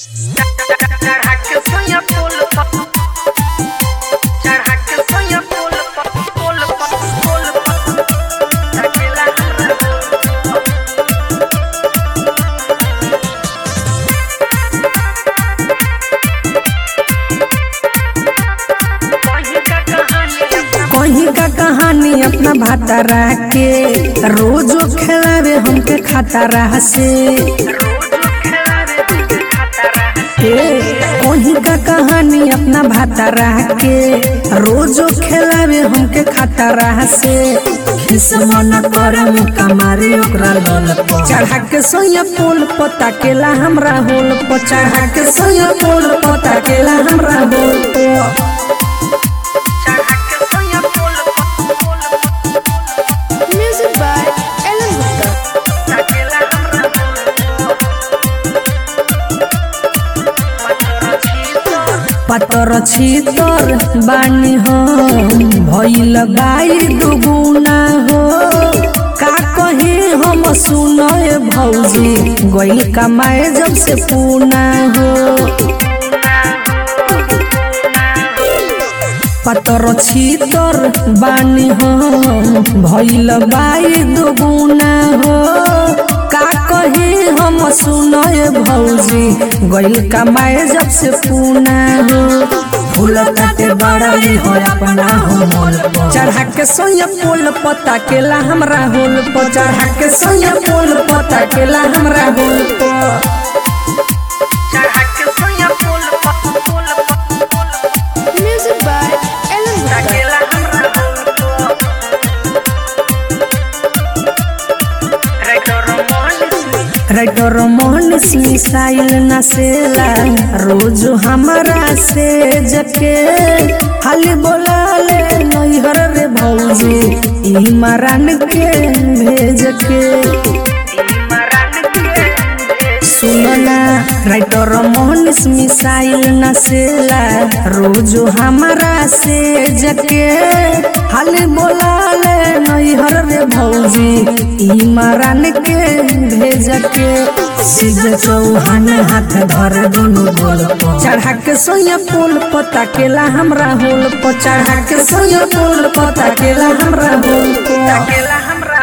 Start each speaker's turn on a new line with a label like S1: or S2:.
S1: चढ़ा के सोया पुल पर चढ़ा के सोया पुल पर पुल पर पुल पर अकेला कहीं का कहानी अपना
S2: कहीं का कहानी अपना भातारा के रोजो खेलावे हमके खातारा से
S1: रोज खिलावे तुझे खाता रहा
S2: ए, कहीं का कहानी अपना भातारा के रोजो खेलावे हमके खातारा से खिस मन करे मुका मारी ओकरा लोल पर चढ़ा के सोया पुल पता केला हमरा होल पर चढ़ा के सोया पुल पता केला हमरा होल पर
S1: चढ़ा के सोया पुल पर पुल पर
S3: Music by Ellen Gupta.
S1: अकेला हमरा पत्थर छी
S2: पतर छीतर बानी हम भइल बाई दुगुना हो का कही हम सुनय भौजी गइल कमाए जब से पूना हो पतर छीतर बानी हम भइल बाई दुगुना हो का कही हम सुनय भौजी गइल कमाए जब से पूना हो फूल काटे बड़ई हो अपना हो मोल पर। चढ़ा के सोया पोल पता केला हमरा होल पर चढ़ा के सोया पोल पता केला हमरा होल पर
S1: चढ़ा के सोया पुल पर पुल पर पुल
S3: Music by Ellen Gupta.
S1: अकेला हमरा रेडर मोहन
S2: राइटर मोहन मिसाइल नसेला रोज हमारा से जके हाली बोला ले नैहर रे भौजी ई मरान के भेज के सुनना राइटर मोहन मिसाइल नसेला रोज हमारा से जके हाली बोला ले नैहर रे भौजी ई मरान के भेज के सीधे चौहान हाथ धर दोनों गोल पर। चढ़ा के सोया पुल पता केला हमरा होल पर चढ़ा के सोया पुल पता केला हमरा होल पर
S1: अकेला हमरा